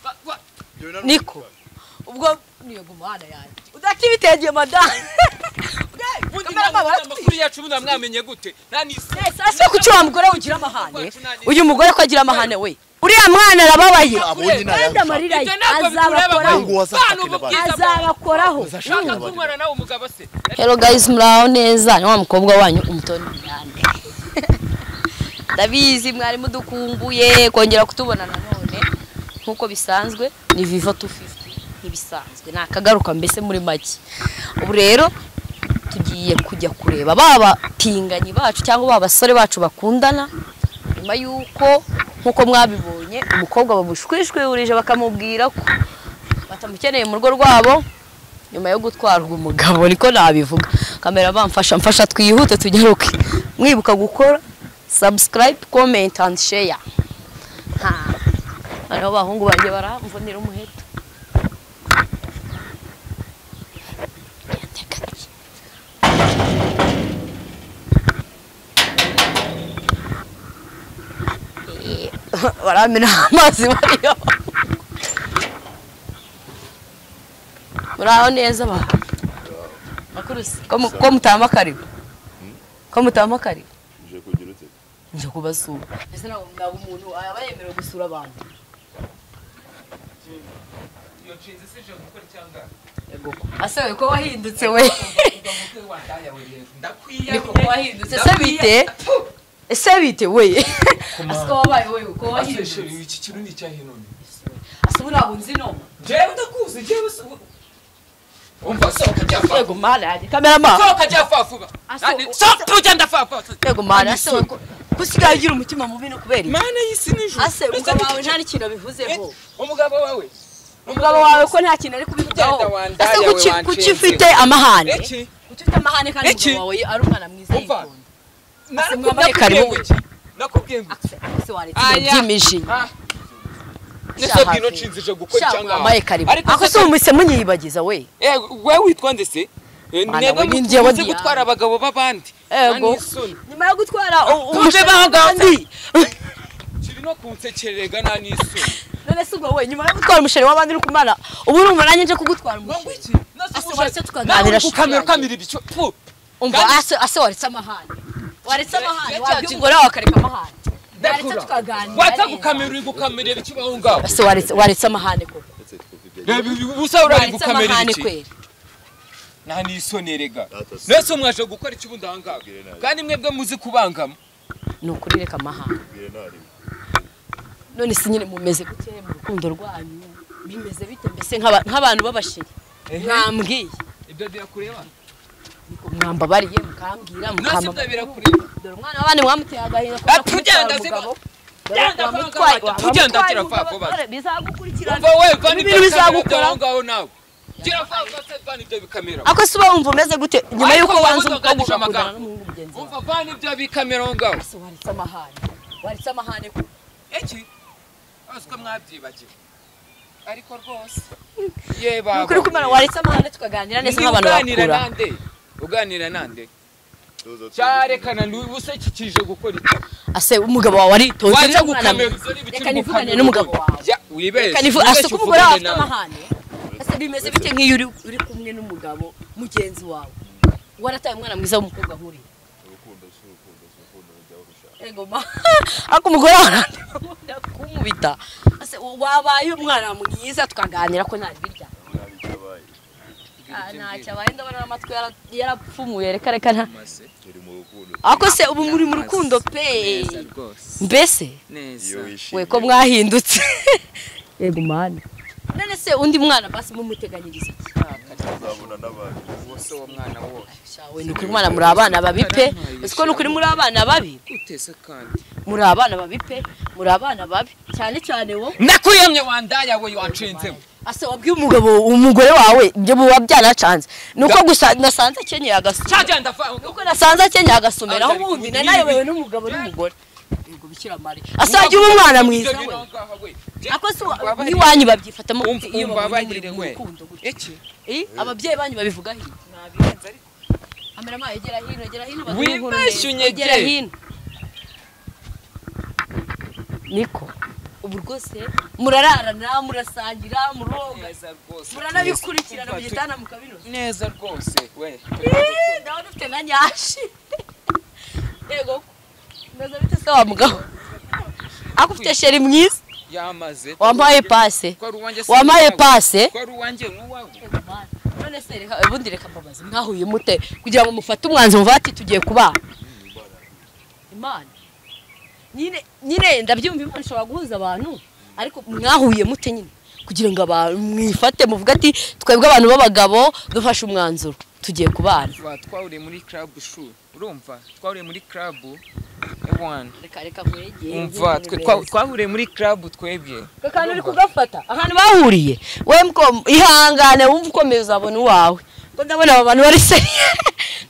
Bak bak. Döner Niko. Ubwo niyo gumana yanjye. Udakibitegeye madame. ubundi Kamera namwe baba amakuru yacu ubundi mwamenye gute nta nisi Ese kuki wa mugore ugira amahane? Uyu mugore ko agira amahane we. Uriya mwana arababaye. Kandi Abonye nayo. amarira ye Ibyo ntabwo azabakoraho Ngo wasaka Bana kina bana. ububwira. azabakoraho Uzashaka nshaka abana. kumwana nawe umugabo se Hello guys muraho neza. Ni wa mukobwa wanyu umutoni Miyande. Ndabizi mwari mudukumbuye kongera kutubona nanone nkuko bisanzwe ni Viva 250 ntibisanzwe ni akagaruka mbese muri make. Ubu rero tugiye kujya kureba baba pinganyi bacu cyangwa baba basore bacu bakundana nyuma yuko nkuko mwabibonye umukobwa bamushwishwihurije bakamubwira ko batamukeneye mu rugo rwabo nyuma yo gutwarwa umugabo niko nabivuga kamera bamfasha mfasha twihute tugaruke mwibuka gukora subscribe comment and share ha noneho abahungu banjye baramvunira umuheto Eh, baramena amazi bariyo muraho neza ba bakurusi ko mu- ko mutama karibu ko mutama karibu Uje kugira ute? nje kubasura ese ntabwo mwaba umuntu aba yemerewe gusura abantu iyo nshinzi sije gukora cyangwa ase we ko wahindutse we ndakwiye niko ko wahindutse ese bite ese bite we ase ko wabaye we ko wahindutse iki kintu ni icyahe none ase ubu ntabwo nzi noma jewe ndakuzi jewe si- umva sohoka jya fafu yego mwana yanjye kamerama sohoka jya fafu ba Aso- Nani- sohoka ujya ndafafu yego mwana ase we ko ko usigaye ugira umutima mubi no kubera iki? mana y'isi nijoro ase umugabo wawe nta n'ikintu abivuzeho umugabo wawe umugabo wawe ko nta kintu ari kubivugaho Genda wandaya ese we kuki wancengera. kuki ufite amahane Eki, kuki ufite amahane kandi Eki. umugabo wawe ari umwana mwiza Umva. yikunda naraku- mwambare nakubwiye karibu. ngo iki? nakubwiye ngo iki? Akse, ese waretse Aya. ibintu by'imijinya Ah, Shahafi. nisobwira inshinzi ije gukora sha cyangwa mwambaye karibu Ariko ako se- si umutse munyiyibagiza we Eh, wewe witwa nde se Eh, Mana, mwebwe we ni njyewe muzi Diane. gutwara abagabo b'abandi Ego. Nani isoni. nyuma yo gutwara Tuje umusheri kiri no kunsekererega nta n'isoni none si ubwo we nyuma yo gutwara umusheri w'abandi uri kumara ubu urumva nanjye nje kugutwara Ngo umusheri iki? Ase, Nasuhuje- waretse tukaganira Nawe uri shusho gukamera yanjye. ukamira ibicu Pfu. umva Kandi- ase ase waretse amahane waretse amahane Ya- ya- wabyo umugore wawe akareka amahane waretse Ndakura. tukaganira Waza neza. gukamera uri gukamera ibicu aho ngaho ase waretse waretse amahane koko Etse tukufi bya. Reba ibi- ubusa urari waretse gukamera amahane ibicu kwera nta n'isoni erega Data se. mwese mwaje gukora iki ubundi aho ngaho kandi mwebwe muzi kubangama ni ukuri reka amahane Bwira ntari. none si nyine mumeze gute mu rukundo rwanyu bimeze bite mbese nk'aba- nk'abantu b'abasheri mwambwiye ibyo birakureba mwambabariye mukambwira nasi mukamba ibyo birakureba dore umwana w'abandi mwamuteye agahinda kubera Ati, ugenda kumutwara ziba- umugabo. Dore wamutwaye- ugenda vanga amata, ugenda wamutwaye gira umugabo, vago basi. dore bizagukurikirana umva we vana ibintu ibyo bikamera byo bizagukora aho ngaho nawe gira fafu se vana ibyo bikamera ako si uba wumva umeze gute nyuma Ariko y'uko wowe wanze wumva umukobwa ugamije ugakundana amagambo. n'umuhungu mugenzi wawe umva vana ibyo bikamera aho ngaho ese waritse amahane waritse amahane ko iki azi ko mwabyibagiwe ariko rwose ye ni ukuri kumara waritse amahane tukaganira neza Ni nk'abantu uganira bakura nande uganira nande Tuzo tuzo. cyarekana ubusekikije gukora iki ase umugabo wawe aritonze waje cyangwa umwana gukamera mwiza. ibyo n'ibiti reka nivugane uri n'umugabo gukamera. wawe Ya, wibeshye reka nivu- ase wibeshye ko umugore wawe uvugane afite nawe. amahane ese bimeze bite nk'iyo uri uri kumwe n'umugabo mugenzi wawe warataye umwana mwiza w'umukobwa nk'uriya Urukundo si urukundo si urukundo rujya urusha. Engoma. Ariko umugore wawe kumubita. Ase wabaye umwana mwiza tukaganira ko ntari birya. Ntari cyabaye. Ntacyo abaye ndabona amatwi yara- yarapfumuye reka reka nta. Mase, Uri mu rukundo. Ako se ubu muri mu rukundo pe. neza rwose Mbese neza Iyo wishimye. we ko mwahindutse. Yego mwana. None se undi mwana basi mumuteganyiriza iki? Uzabona n'abandi. wose uwo mwana wowe Shawe ni ukuri mwana muri abana babi pe. Uzi ko ni ukuri muri abana babi. utese kandi Muri abana babi pe. Muri abana babi. Cyane cyane wowe. ndakuyamye wandaya we wanshenzemo ase wabwiye umugabo umugore wawe ibyo buba byanacanze ni uko gusa nasanze akenyeye agasomero cyajya ndavanga uko nasanze akenyeye agasomero aho Ariko ubundi ubu nanayobewe n'ibi- n'umugabo n'umugore yego bikira mariya ase wagira umwana mwiza we ako si wa- n'iwanyu babyifatamo Umva- iyo umva babonye muri abarire mu we. rukundo gutya iki Eh, ababyeyi banyu babivugaho iki? nabirenze ariko amera amazi egera hino egera hino Wibeshye unyegere. egera hino niko ubu rwose murararana murasangira muroga neza rwose muranabikurikirana mu Umva, tu- gitanda mukabinoza neza rwose we Ih, ndaho dufite nka nyashi yego mbaza bite se wa mugabo ako ufite sheri mwiza yamaze wampaye pase ko ari uwanjye si wampaye uwawe. pase ko ari uwanjye n'uwawe none se reka ubundi reka mbabaze mwahuye mute kugira ngo mufate umwanzuro mvuga ati tugiye kubana imana nyine nyine ndabyumva imana ishobora guhuza abantu ariko mwahuye mute nyine kugira ngo abantu mwifate muvuge ati twebwe abantu b'abagabo dufashe umwanzuro tugiye kubana Ba, twahuriye muri club shu urumva twahuriye muri club ewana reka reka mwegeye umva twe- twa- twahuriye muri club twebwe twe kandi uri kugafata ahantu bahuriye we mko- ihangane wumva ukomeye uzabona uwawe ko ndabona aba bantu bari se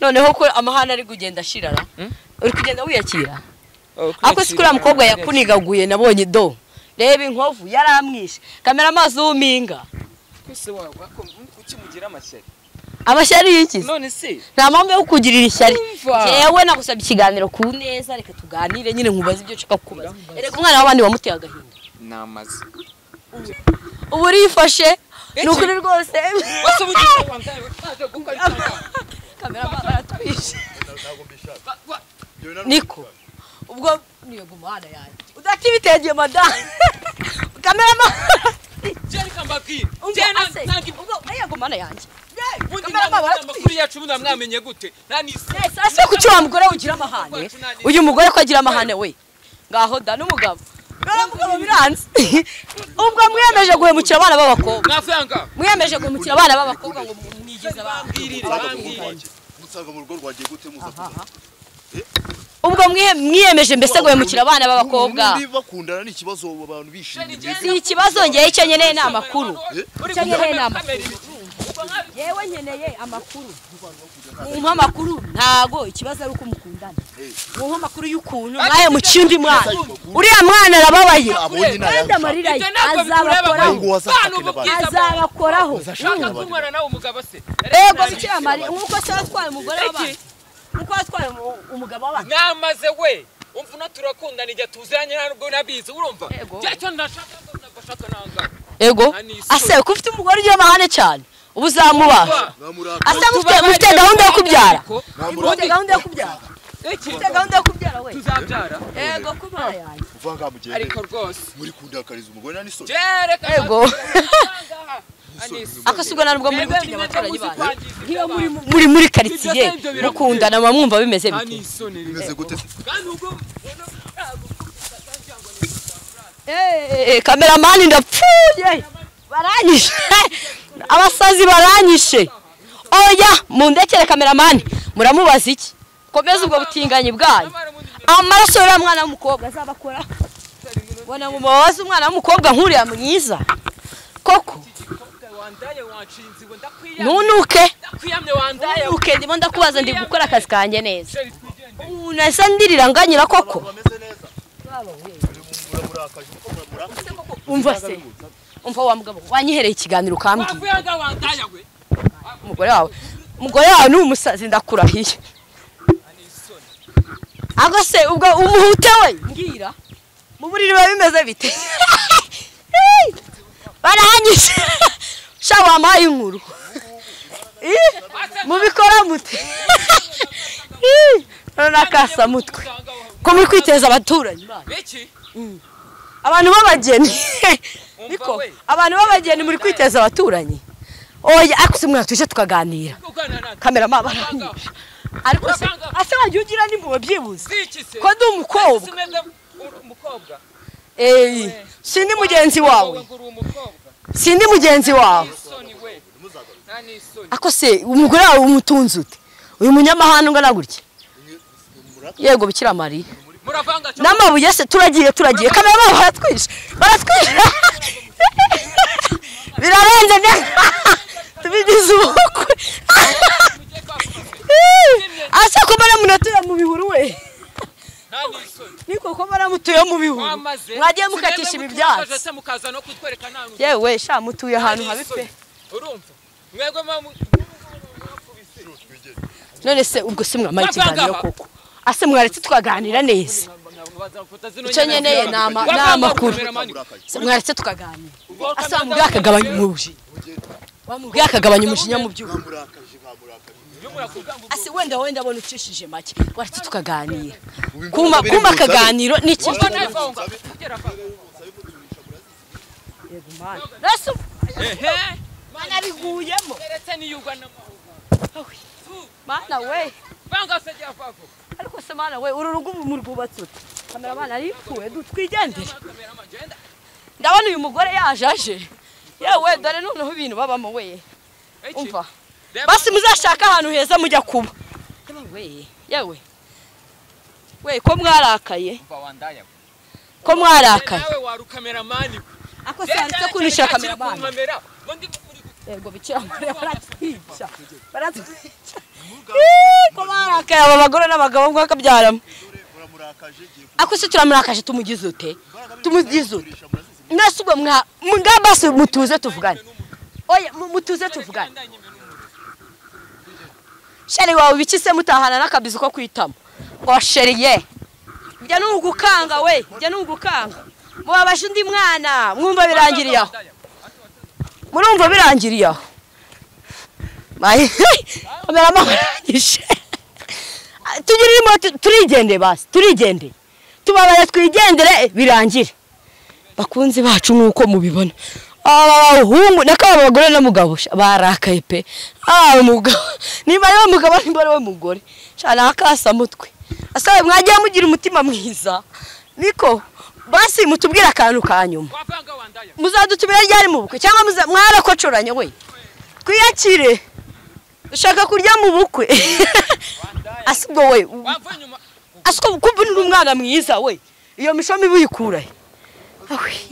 noneho ko amahane ari kugenda ashirara Hmm? uri kugenda wiyakira Oh, ariko si kuriya mukobwa kwiyakira, yakunigaguye nabonye do reba inkovu yaramwishe kamera amazi w'umpinga kwese wa- wako- kuki mugira amashyari amashyari y'ikizi none se nta mpamvu yo kukugirira ishyari Umva. yewe nagusabye ikiganiro ku neza reka tuganire nyine nkubaze ibyo nshaka kukubaza Ndamubaza. ereka umwana w'abandi wamuteye agahinda ni amazi ubu urifashe ni Eki. ukuri rwose wasuba ugiye wandaye waje gukora icyaha. kamera amazi aratwishe ntabwo mbishaka Ba- ba- Ibyo bintu niko ubwo niyo gumana yanjye udafite ibitenge madamu kamera amazi Jerry Kambabwire, Umva, Jerry na- ase. nange- ubwo niyo gumana yanjye ubundi kamera namwe amazi amakuru yacu muba mwamenye gute nta n'isi sasa kuki wa mugore ugira amahane uyu mugore ko agira amahane we ngaho da n'umugabo ngaho mugabo biranze ubwo mwiyemeje guhemukira abana b'abakobwa mwavanga mwiyemeje guhemukira abana b'abakobwa ngo mwigize abantu bambwirire bambwirire musaga mu rugo rwagiye gute muza aha. ubwo mwiye- mwiyemeje mbese guhemukira abana b'abakobwa Ubu niba bakundana ni ikibazo abantu bishimye si ikibazo ngewe icyo nkeneye ni amakuru Uri Icyo nkeneye ni gukamera- amakuru. kamera ibiki? yewe nkeneye amakuru mumpa amakuru ntago ikibazo ari uko mukundana mumpa amakuru y'ukuntu mwahemukiye undi mwana uriya mwana arababaye Abonye nayo wenda amarira ye Ibyo ntabwo azabakoraho bikureba. azabakoraho Ushaka kunywera nawe umugabo se? rego bikira mariya nk'uko se watwaye umugore w'abantu Eki. nk'uko watwaye umu- umugabo w'abantu mwamaze we umva uno turakundana igihe tuziranye nta nubwo nabizi urumva Yego. cyacyo ndashaka ngo nagashaka nangawe ego Nta n'isoni. ase ko ufite umugore ugira amahane cyane uba uzamubaha ase mufite mufite gahunda yo kubyara mufite gahunda yo kubyara mufite gahunda yo kubyara we tuzabyara ego kuba yanjye ariko rwose muri kundakariza umugore nani soni jereka Yego. akasigo na nubwo muri gutinya abaturanyi banyu nk'iyo muri mu- muri muri karitsiye Ibyo biragoye. mukundana muba mwumva bimeze bite anisoni bimeze gute kandi ubwo ubona ntabwo Eh, kameramani ndapfuye baranyishe abasazi baranyishe oya mundekere kameramani muramubaza iki komeza ubwo butinganyi bwanyu amaraso y'uriya mwana w'umukobwa azabakora bona mubabaze umwana w'umukobwa nk'uriya mwiza koko wandaye wanshinze iwe ndakwiyamye ntunuke ndakwiyamye wandaye we. ntunuke ndimo ndakubaza ndi gukora akazi kanjye neza Jerry, twigendere. ubu nasa ndirira nganyira koko bameze neza muramurakaje uko muramurakaje umva se umva wa mugabo wanyihereye ikiganiro ukambwira wakwiyanga wandaye we umugore wawe umugore wawe ni umusazi ndakurahiye anisoni ahubwo se ubwo umuhute we mbwira mu buriri biba bimeze bite Hey! barahanyije sha wampaye inkuru Ih, mubikora mute Ih, none akasamutwe ko muri kwiteza abaturanyi banyu. biki abantu b'abageni niko umva we abantu b'abageni muri kwiteza abaturanyi oya ariko se mwana tuje tukaganira ugana nanjye kamera mabaranyije ariko se ase wagiye ugira ni mu babyibuze ziki se ko ndi umukobwa simeze umukobwa eyi sindi mugenzi wawe ngo uri umukobwa sindi mugenzi wawe anisoni we nta n'isoni ako se umugore wawe umutunze ute uyu munyamahanga ungana gutya yego bikira mariya muravanga cyane n'amabuye se turagiye turagiye kamera babo baratwishe baratwishe birarenze bya tubigize ubukwe mugiye kwakubaze ase ko baramutuye mu bihuru we nta n'isoni niko ko baramutuye mu bihuru wamaze mwagiye mukatisha ibi byatsi se mukaza no kutwereka nta n'isoni yewe sha mutuye ahantu habi pe urumva mwebwe mamu none se ubwo se mwamara Bavanga ikiganiro ba. koko ase mwaretse twaganira neza icyo nkeneye ni ama- ni amakuru Se mwaretse tukaganira asa wa mubwira akagabanya umujinya wa mubwira akagabanya umujinya mu byuma Bamurakaje bamurakaje. ase wenda wenda abona ucishije make waretse tukaganira kumva kumva akaganiro ni ikintu Yego Mana. Rasa mana biguyemo mana we ariko se mana we uru rugo ubu murwubatse ute kamera mana aripfuye twigendere ndabona uyu mugore yaje aje yewe dore noneho ibintu babamo we umva basi muzashaka ahantu heza mujya kuba Yewe we yewe we ko mwarakaye ko mwarakaye nawe wari ukameramani ako se handitse ko unishyura kameramani yego bikira mure baratwica baratwica Ii, ko barakaye aba bagore n'abagabo ngo akabyaramo Dore muramurakaje giye ku- ako se turamurakaje tumugize ute tumugize ute Murisha murazizi. mwese ubwo mwa mwa basi mutuze tuvugane oya mu- mutuze tuvugane sheri wawe biki se mutahana n'akabizi ko kwitamo ngo sheri ye njya n'ugukanga we njya n'ugukanga mubabaje undi mwana mwumva birangiriye aho murumva birangiriye aho mayi kamera amarangije tugirimo turigende basi turigende tubabaye twigendere birangire bakunzi bacu nk'uko mubibona aba bahungu nako aba bagore n'umugabo sha, barakaye pe aba mugabo nimba ari we mugabo nimba ari we mugore cyane akasamutwe asabe mwagiye mugira umutima mwiza niko basi mutubwire akantu ka nyuma muzadutumira ryari mu bukwe cyangwa muza- mwarakocoranye we twiyakire dushaka kurya mu bukwe asi ubwo we asi ko kumva uri umwana mwiza we iyo mishomi buyikurahe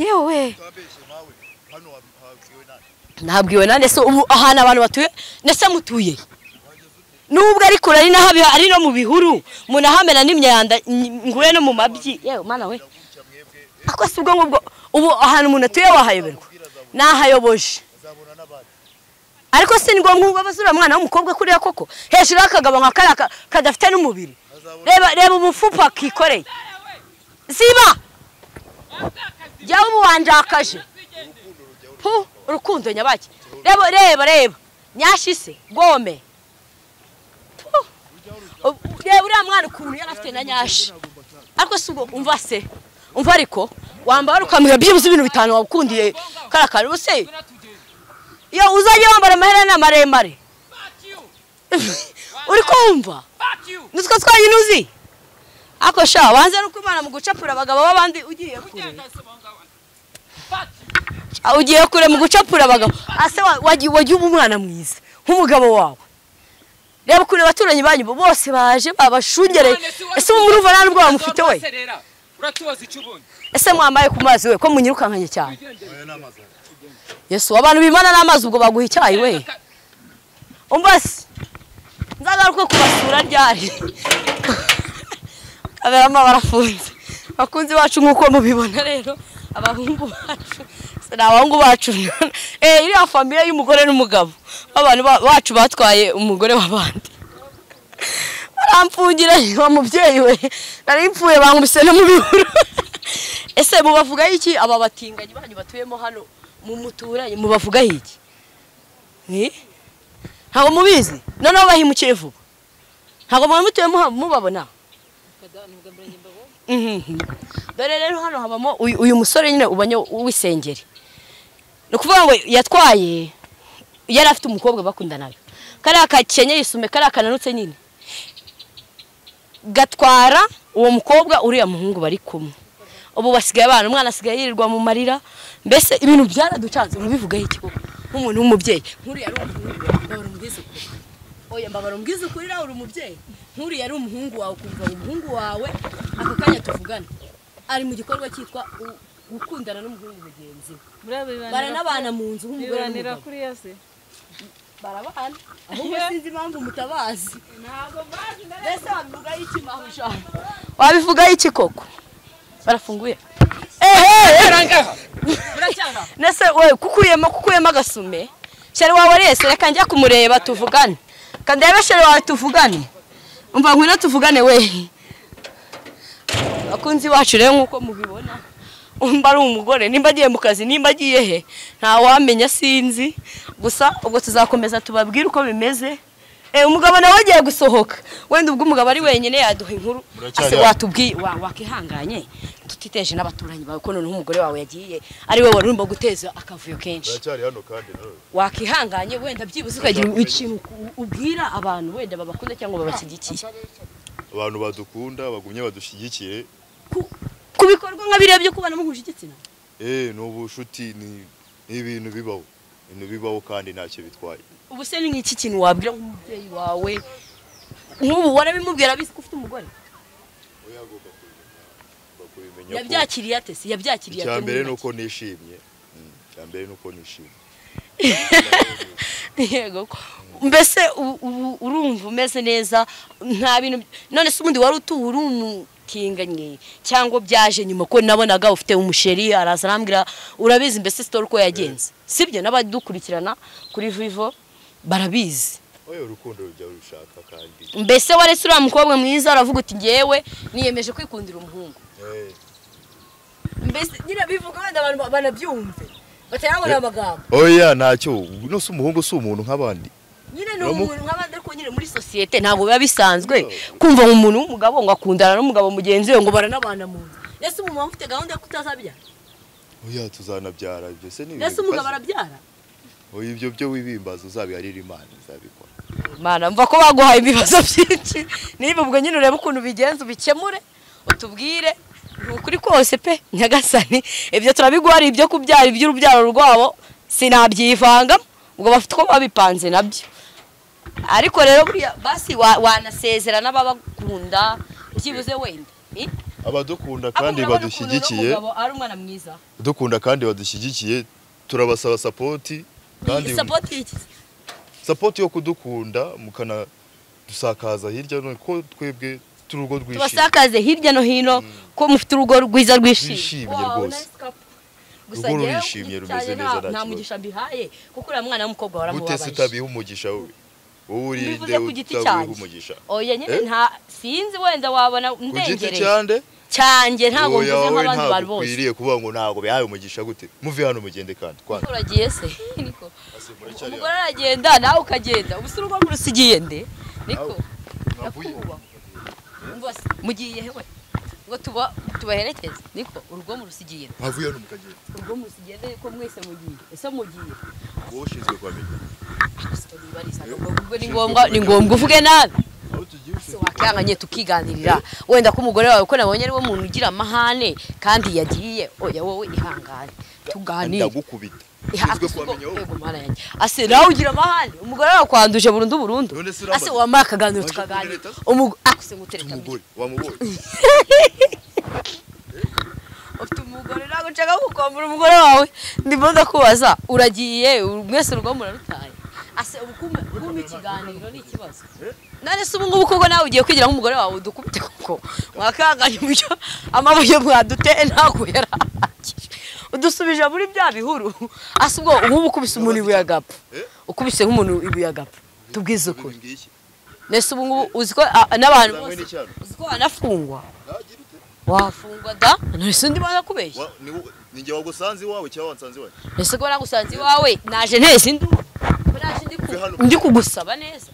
yewe Utabeshye nawe. Hano wab- wabwiwe nani? ntabwiwe nande se ubu ahantu abantu batuye ndetse mutuye nubwo ari kure ari naho abi- ari no mu bihuru munahamena n'imyanda ny- nguye no mu mabyi yewe mana we ako Ndaguca mwebwe. si ubwo ngubwo ubu ahantu umuntu atuye wahayoberwa nahayoboje Azabona n'abandi. ariko si ngombwa ubwo bazura mwana w'umukobwa kuriya koko hejuru y'akagabo nka kariya ka- kadafite n'umubiri Azabona. reba reba umufupa akikoreye ziba jyawe ubu wanjakaje Urukundo rujyaho Pu, urukundo nyabaki reba reba reba nyashise gome Pu, ubu- reba uriya mwana ukuntu yari afite na nyashi ariko si ubwo umva se umva ariko wambara ukamira byibuze ibintu bitanu wakundiye kariya kantu ubu se iyo uzajya wambara amaherena maremare uri kumva nitwo twanyine uzi ariko sha wanze no kwimana mu gucapura abagabo b'abandi ugiye kure Ah, ugiye kure mu gucapura abagabo ase wa- wagiye wagiye uba umwana mwiza nk'umugabo wawe reba ukuntu abaturanyi banyu bo- bose baje babashungereye ese ubu murumva nta n'ubwo bamufite we uratubaza icyo ubonye ese mwambaye ku mazi we ko munyirukankanye cyane rujyaho. Aya ni amazamu. yesu abantu bimana n'amazi ubwo baguha icyayi we umbasi nzagaruke kubasura ryari kaberamo barafunze bakunzi bacu nk'uko mubibona rero abahungu bacu si ni abahungu bacu eh iriya famiye y'umugore n'umugabo abantu ba- bacu batwaye umugore w'abandi baramfungira wa mubyeyi we nari mpfuye bankubise no mu bihuru ese mubavugaho iki aba batinganyi banyu batuyemo hano mu muturanye mubavugaho iki Eh? ntabwo mubizi noneho bahimukiye vuba ntabwo mwari mutuye muha- mubabona Mhm. dore rero hano habamo uyu uyu musore nyine ubonye w'isengeri ni ukuvuga ngo yatwaye yari afite umukobwa bakundanaga kariya kakenye yisume kariya kananutse nyine gatwara uwo mukobwa uriya muhungu bari kumwe ubu basigaye abana umwana asigaye yirirwa mu marira mbese ibintu byaraducanze mubivugaho iki koko nk'umuntu w'umubyeyi nk'uriya ari umuhungu wawe mbabara umubwize ukuri oya mbabara umubwize ukuri nawe uri umubyeyi nk'uriya ari umuhungu wawe ukumva ngo umuhungu wawe aka kanya tuvugane ari mu gikorwa cyitwa u- gukundana n'umuhungu mugenzi we baranabana mu nzu nk'umugore bibanira n'umugabo kuri iyo se barabana ahubwo sinzi impamvu mutabazi mbese wabivugaho iki mahujana wabivugaho iki koko barafunguye ehe arangaha nese we kukuyemo kukuyemo agasume shere wawe rese reka njya kumureba tuvugane kandebe shere wawe tuvugane umva ngwino tuvugane we bakunzi bacu rero nk'uko mubibona mba ari umugore nimba agiye mu kazi nimba agiye he ntawamenya sinzi gusa ubwo tuzakomeza tubabwire uko bimeze Eh, umugabo nawe agiye gusohoka wenda ubwo umugabo ari wenyine yaduha inkuru Muracyari ase hano? watubwiye wa- wakihanganye tutiteje n'abaturanyi bawe ko noneho umugore wawe yagiye ari wowe wari urimo guteza akavuyo kenshi uracyari hano kandi nawe wakihanganye wenda byibuze ukagira ikintu u- ubwira abantu wenda babakunda cyangwa babashyigikiye abantu badukunda bagumye badushyigikiye Ku- ku bikorwa nka biriya byo kubana muhuje igitsina eh ni ubucuti ni ni ibintu bibaho ibintu bibaho kandi ntacyo bitwaye ubu se ni nk'iki kintu wabwira nk'umubyeyi wawe nk'ubu warabimubwira abizi ko ufite umugore oya agomba kubimenya agomba kubimenya ko- yabyakiriye ate se yabyakiriye icya ate mbere muri ni uko nishimye Mm, icya mbere ni uko nishimye make? yego ko. mbese ubu ubu urumva umeze neza nta bintu none se ubundi wari utuwe uri umukinganye cyangwa byaje nyuma ko nabonaga ufite umusheri araza arambwira urabizi mbese sitore uko yagenze sibyo n'abadukurikirana kuri vivo barabizi oya urukundo rujya rushaka kandi mbese waretse uriya mukobwa mwiza uravuga uti ngewe niyemeje kwikundira umuhungu Eh. mbese nyine bivuga wenda abantu banabyumve batarabona Eh. amagambo oya ntacyo uno si umuhungu si umuntu nk'abandi nyine ni Uramu- umuntu nk'abandi ariko nyine muri sosiyete ntabwo biba bisanzwe No. kumva umuntu w'umugabo ngo akundana n'umugabo mugenzi we ngo baranabana mu nzu ese umumama ufite gahunda yo kutazabyara oya tuzanabyara ibyo se ni ese ibintu umugabo bikaze. arabyara oya ibyo byo wibimbaza uzabiharira imana izabikora mana mva ko baguhaye ibibazo byinshi niba ubwo nyine urebe ukuntu ubigenza ubikemure utubwire ni ukuri kose pe nyagasani ibyo turabiguha hari ibyo kubyara iby'urubyaro rwabo sinabyivangamo ubwo bafite uko babipanze nabyo ariko rero buriya basi wa- wanasezera n'ababakunda byibuze wenda Eh? abadukunda Ahubwo kandi urabona ukuntu uno badushyigikiye mugabo ari umwana mwiza dukunda kandi badushyigikiye turabasaba sapoti kandi sapoti iki sapoti yo kudukunda mukana dusakaza hirya no ko twebwe turi urugo rwishimye tubasakaze hirya no hino ko mufite urugo rwiza rwishimye Rwishimye rwose. Urugo rurishimye, rumeze neza, nta nta kibazo. mugisha mbihaye kuko uriya mwana w'umukobwa gute se waramubabaje utabiha umugisha we wowe urinde mbivuze ku giti utabiha cyanjye umugisha oya nyine Eh? nta sinzi wenda wabona ku giti ndengereye cyande cyanjye ntabwo Oya, mvuze wowe nk'abandi bantu bose ntabwo ukwiriye kuvuga ngo ntabwo bihaye umugisha gute muve hano mugende kandi Ese kwanza uragiye se niko umugore aragenda nawe ukagenda ubu se urugo murusigiye nde niko ndakubaha umva se mugiye hewe ngo tuba tubaherekeze niko urugo murusigiye nde ntavuye hano mukagenda urugo murusigiye nde ko mwese mugiye ese mugiye wowe ushinzwe kuhamenya ubwo ni ngombwa ni ngombwa uvuge nabi aho tugiye se wakihanganye tukiganirira wenda ko umugore wawe ko nabonye ariwe muntu ugira amahane kandi yagiye oya wowe ihangane tuganire ndagukubita Iha- ushinzwe ase ubwo- kuhamenya wowe yego, mana yanjye. ase nawe ugira amahane umugore wawe kwanduje burundu burundu None se uramaze- ase wambaye akaganiro Waje tukaganira kutereta se? Umugo- ako se ngutereta mbi. umugore wamubonye ufite umugore ntabwo nshaka kukwambura umugore wawe ndimo ndakubaza uragiye uru- mwese urugo murarutaye ase ubu kumpa- kumpa ikiganiro ni ikibazo none se ubu ngubu koko nawe ugiye kwigira nk'umugore wawe udukubite kuko wakanganya umucyo amabuye mwaduteye ntabwo yari ahagije udusubije muri bya bihuru ase ubwo nk'ubu ukubise umuntu ibuye agapfa ukubise nk'umuntu ibuye agapfa tubwize ukuri ngiki nese ubu ngubu uzi ko a- n'abantu Zamwe bose n'icyaro. uzi ko wanafungwa Nagira ute? wafungwa da none ndi banakubeshya Wa- ni wo- ni njye wagusanze iwawe cyangwa wansanze iwawe ese ko nagusanze iwawe naje ntese induru ko naje ndi ku- ndi kugusaba neza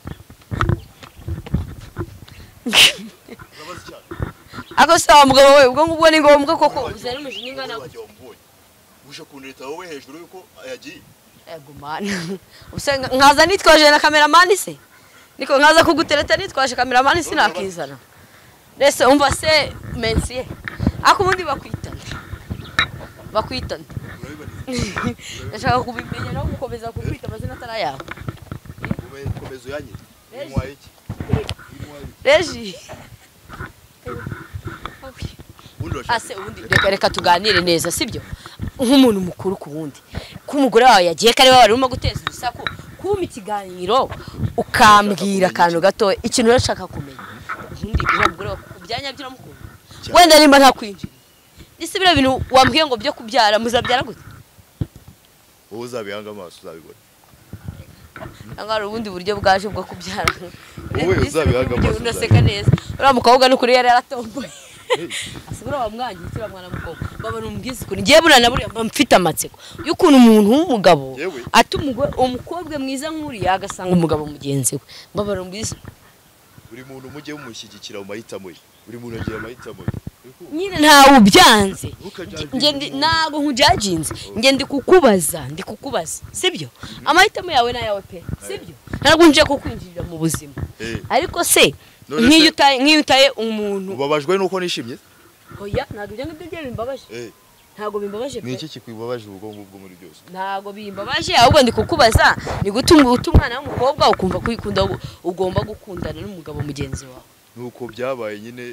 urabaze icyaro ako sawa mugabo we ubwo ngubwo ni ngombwa koko uzana umujinya ingana Wowe wagiye wamubonye uje kunireta wowe hejuru yuko yagiye yego mana ubuse nkaza nitwaje na kameramani se niko nkaza kugutereta nitwaje kameramani sinakizana rese umva se mensiye ako ubundi bakwitana bakwitana urabibona ndashaka kubimenya no gukomeza kukwita amazina atari ayawe Ube- komeza uyanyite Wimuhaye iki reji ubundi urashaka ase ubundi reka reka tuganire neza sibyo nk'umuntu mukuru ku wundi ko umugore wawe yagiye ko ari wowe wari urimo guteza urusaku kumpa ikiganiro ukambwira akantu gato ikintu urashaka kumenya ubundi uriya mugore wawe ku byanya by'uramukunda wenda nimba ntakwinjiriye ese biriya bintu wambwiye ngo byo kubyara muzabyara gute wowe uzabihanga amaso uzabibona cyangwa hari ubundi buryo bwaje bwo kubyara Wowe Ese uzabihaga amaso unaseka neza uriya mukobwa ni ukuri yari yaratomboye asigura bamwangikira mwana mukobwa baba numubwiza ukuntu ngiye burana buriya mba mfite amatsiko y'ukuntu umuntu w'umugabo Yewe. ata umugore umukobwa mwiza nk'uriya agasanga umugabo mugenzi we baba numubwiza buri muntu mujye mumushyigikira mu mahitamo ye buri muntu agira amahitamo ye nyine ntawe ubyanze Ntukajage- Nge ndi- ntabwo nkujyaginze njye ndi kukubaza ndi kukubaza sibyo amahitamo yawe ni ayawe pe sibyo ntabwo nje kukwinjirira mu buzima Eh, ariko se None nk'iyo se- utaye nk'iyo utaye umuntu ubabajwe nuko nishimye oya ntabwo ibyo ngibyo bye bimbabaje Eh, ntabwo bimbabaje ni pe iki kikwibabaje ubwo ngubwo muri byose ntabwo bimbabaje ahubwo ndi kukubaza ni gute um- uta umwana w'umukobwa ukumva ko uyikunda ubu- ugomba gukundana n'umugabo mugenzi wawe nuko byabaye nyine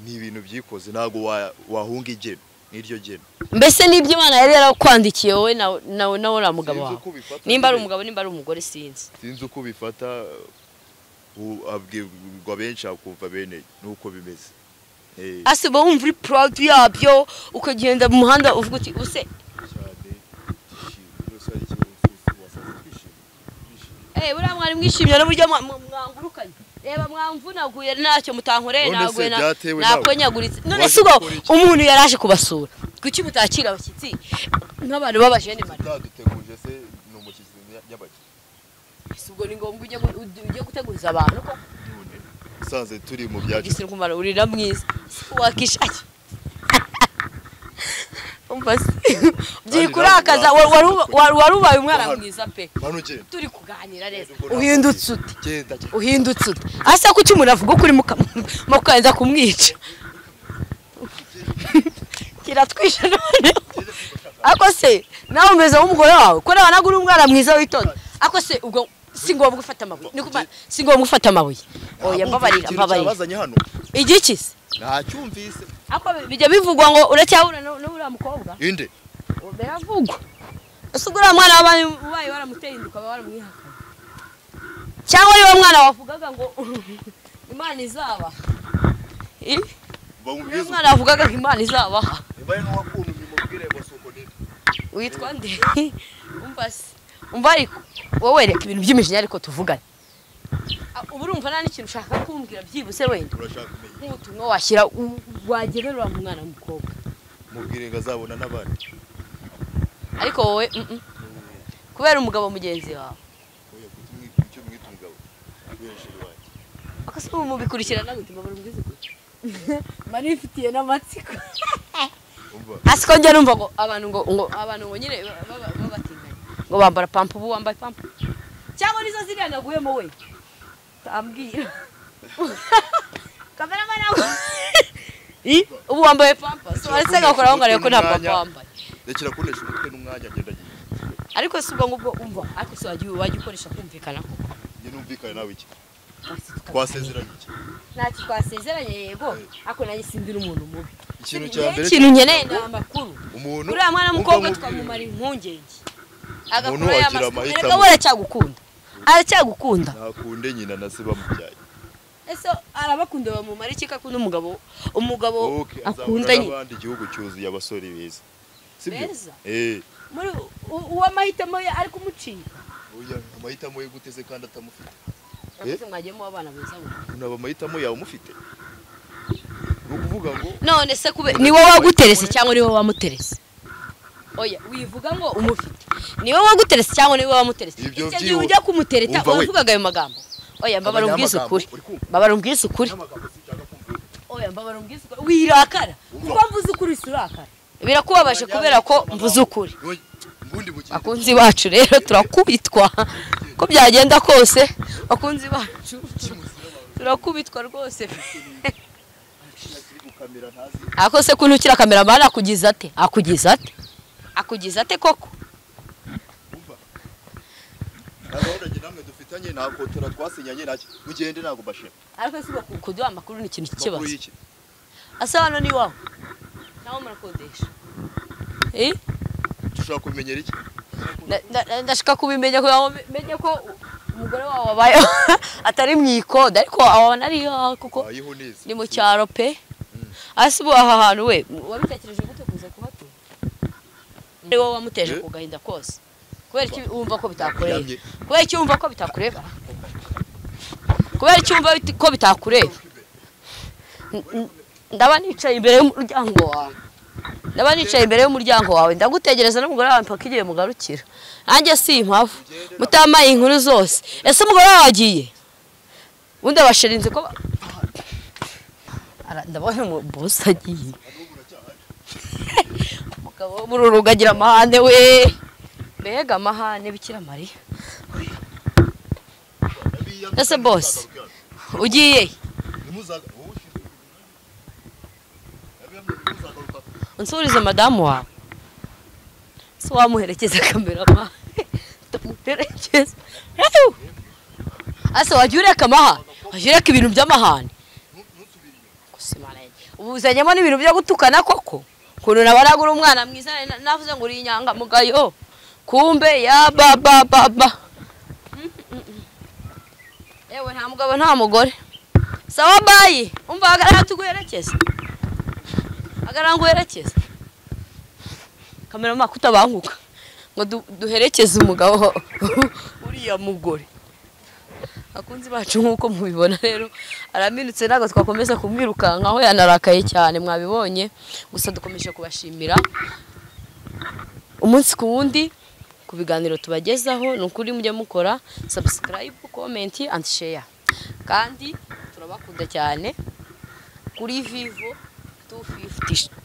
ni ibintu byikoze ntabwo wa- wahunga igeno n'iryo geno mbese n'ibyo imana yari yarakwandikiye wowe nawe nawe nawe uriya mugabo Sinzi wawe uko ubifata nimba ari nyine. umugabo nimba ari umugore sinzi sinzi uko ubifata u- abwirwa benshi akumva bene nuko bimeze Eh, ase uba wumva uri proud yabyo ukagenda mu muhanda uvuga uti use cyane twishimye rwose hari ikintu wasanze- wasanze twishimye twishimye eh buriya mwari mwishimye n'uburyo mwa- mwa- mwangurukanye reba mwamvunaguye ntacyo mutankoreye None se naguye na- byatewe nawe? nakonyaguritse none Waje se ubwo gukora iki? umuntu yaraje kubasura kuki mutakira abashyitsi nk'abantu b'abajene mari utaduteguje se ni umushyitsi nyabaki Ese ubwo ni ngombwa ujye gu- ujye- ujye guteguriza abantu ko none usanze turi mu byacu igisiru kumara urira mwiza wakishaki umva se byikurakaza ntabwo wari wari- wari ubaye umwana Wahano. mwiza pe hano ugenda turi kuganira neza Ubwo ntabwo uhindutse uti genda genda. uhindutse uti ase kuki umuntu avuga ukuri mukaza kumwica kiratwishe none ako se nawe umeze nk'umugore wawe ko nawe nabwo uri umwana mwiza witonda ako se ubwo si ngombwa ufata amabuye Ni kuva- si ngombwa ufata amabuye oya mbabarira Ikintu mbabarira cyabazanye hano igiki se ntacyumvise ako bijya bivugwa ngo uracyahura n'u- n'uriya mukobwa inde biravugwa ese ubwo uriya mwana wabaye ubaye waramuteye ukaba waramwihakanye cyangwa ari wo mwana wavugaga ngo imana izaba niyo mwana wavugaga ngo imana izabaha mbaye n'uwakuntu bimubwire ngo si uko nibyo witwa nde umva se umva ariko wowe reka ibintu by'imishinya ariko tuvugane Ah, ubu urumva nta n'ikintu ushaka kumbwira byibuse wenda urashaka kumenya nk'ubutumwa washyira u- wagenerera mu mwana w'umukobwa mubwire ngo azabona n'abandi ariko wowe mm, mm. kubera umugabo mugenzi wawe oya kutumwi icyo mwita umugabo aguhesheje wanjye akose ubu mubikurikirana gute mbabura umubwiza ukuri manifitiye n'amatsiko umva asiko njya numva ngo abantu ngo ngo abantu ngo nyine ba- ba- babatinganya ngo bambara pampu ubu wambaye pampu cyangwa nizo ziriya naguyemo we tambwira kameramani aho I, ubu wambaye pampa so aretse gakora aho ngarebe ko nta pampa wambaye rekera kunesha umutwe n'umwanya agenda agiye ariko si ubwo ngubwo umva ariko si wagiye wajya ukoresha kumvikana ko njye numvikane nawe iki twasezeranye iki ntacyo twasezeranye yego ariko nanjye sindira umuntu mubi ikintu Igihe cya mbere ikintu nkeneye ni amakuru umuntu uriya mwana wumva w'umukobwa mubwire. twamumara impungenge Umuntu agakora agira y'amasuku amahitamo. erega we aracyagukunda aracyagukunda ntakunde nyina na se bamubyaye ese arabakunda bamumara iki ko akunda umugabo umugabo ok akunda azahura nyine n'abandi igihugu cyuzuye abasore beza sibyo Beza? eh muri u- uwo amahitamo ye ari kumucika oya amahitamo ye gute se kandi atamufite Urakoze mwagiye muba abana beza we unaba amahitamo yawe umufite ni ukuvuga ngo none se kube ni wowe waguterese cyangwa ni wowe wamuterese oya wivuga ngo umufite ni wowe waguterese cyangwa ni wowe wamuterese Ibyo icyo gihe byihuta. ujya kumutereta Umva we. uravugaga ayo magambo oya mbabara umbwize Abanyamagambo, ukuri uri kumva? mbabara umbwize ukuri n'amagambo sinshaka kumva oya mbabara umbwize ukuri wirakara kuko mvuze ukuri si urakara birakubabaje kubera ko mvuze ukuri Oya, ngundi mukino bakunzi bacu rero turakubitwa ko byagenda kose bakunzi bacu turakubitwa rwose kiri gukamera ntazi ako se kuntu ukira kameramani akugize ate akugize ate akugize ate koko umva nta gahunda njye namwe dufitanye nta kotora twasinyanye nacyo mugende ntabwo mbashima ariko si uko kuduha amakuru ni ikintu makuru cy'ikibazo y'iki asa hano ni iwawe nawe murakodesha Eh? dushobora kumenyera iki Na- na- na- ndashaka kubimenya kugira ngo menye ko umugore wawe wabaye atari mu ikoda ariko abona ari iyawe kuko wayeho neza ni mu cyaro pe hasi ubu aha hantu we wabitekereje gute kuza kuhatura ari wowe wamuteje ku gahinda kose kubera iki wumva ko bitakureba Yamye. kubera iki wumva ko bitakureba kubera iki wumva bit- ko bitakureba N- n- ndaba nicaye imbere y'umuryango wawe ndaba nicaye imbere y'umuryango wawe ndagutegereza n'umugore wawe mpaka igihe mugarukira nanjye si impamvu mutamaye inkuru zose ese umugore wawe agiye ubundi abashirinzi ko ba- Ara- ndabona umubusa agiye umugabo wo muri uru rugo agira amahane we mbega amahane bikira mariya Ese boss? ugiye unsurize madamu wawe se wamuherekeza kamerama tumuherekeza Ew! ase wajya ureka amaha wajya ureka ibintu by'amahane Gusa Imana yanjye. ubu uzanyemo n'ibintu byo gutukana koko ukuntu nabaragura umwana mwiza na- navuze ngo uri inyangamugayo kumbe ya ba ba ba ba Mm, mm, mm. yewe nta mugabo nta mugore sawa bayi umva hagarara tuguherekeza hagarara ngo uherekeze kameramaka utabanguka ngo du- duherekeze umugabo uriya mugore akunzi bacu nk'uko mubibona rero araminutse ntabwo twakomeza kumwirukankaho yanarakaye cyane mwabibonye gusa dukomeje kubashimira umunsi ku wundi ku biganiro tubagezaho ni ukuri mujye mukora subscribe comment and share kandi turabakunda cyane kuri vivo 250